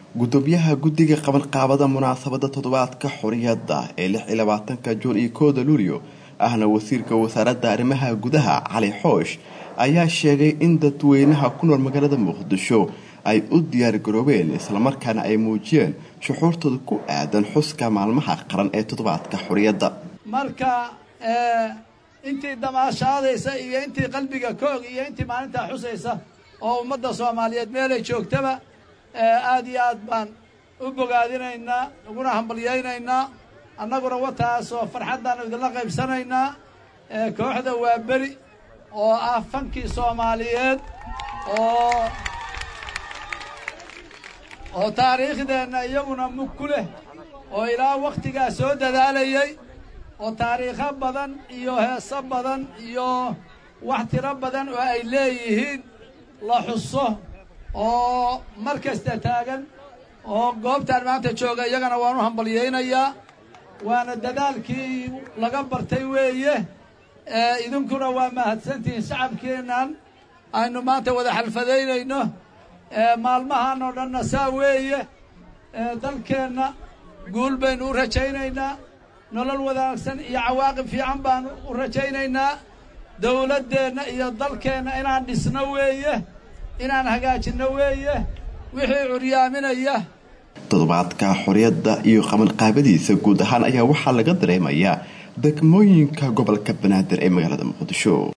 gudoomiyaha guddiga qabanqaabada munaasabada toddobaadka xoriyadda ee lix iyo labaatanka juun iyo kooda luulyo ahna wasiirka wasaaradda arrimaha gudaha cali xoosh ayaa sheegay in dadweynaha ku nool magaalada muqdisho ay u diyaargaroobeen islamarkaana ay muujiyeen shuxuurtooda ku aadan xuska maalmaha qaran ee toddobaadka xoriyadda marka intii damaashaadaysa iyo intii qalbiga koog iyo intii maalintaa xusaysa oo ummadda soomaaliyeed meelay joogtaba aad iyo aad baan u bogaadinaynaa uguna hambalyaynaynaa annaguna wataasoo farxaddaanu idinla qaybsanaynaa kooxda waa beri oo ah fankii soomaaliyeed oo oo taariikhdeenna iyaguna mug ku leh oo ilaa wakhtigaa soo dadaalayay oo taariikho badan iyo heeso badan iyo wax tiro badan oo ay leeyihiin la xuso oo mar kasta taagan oo goobtaan maanta jooga iyagana waan u hambalyaynayaa waana dadaalkii laga bartay weeye idinkuna waa mahadsantihiin shacabkeennan aynu maanta wada xalfadaynayno maalmahan oo dhanna saa weeye dalkeenna guul baynu u rajaynaynaa nolol wanaagsan iyo cawaaqib fiican baanu u rajaynaynaa dawladdeenna iyo dalkeenna inaan dhisno weeye inaan hagaajinno weeye wixii curyaaminaya toddobaadka xoriyadda iyo qabanqaabadiisa guud ahaan ayaa waxaa laga dareemayaa degmooyinka gobolka banaadir ee magaalada muqdisho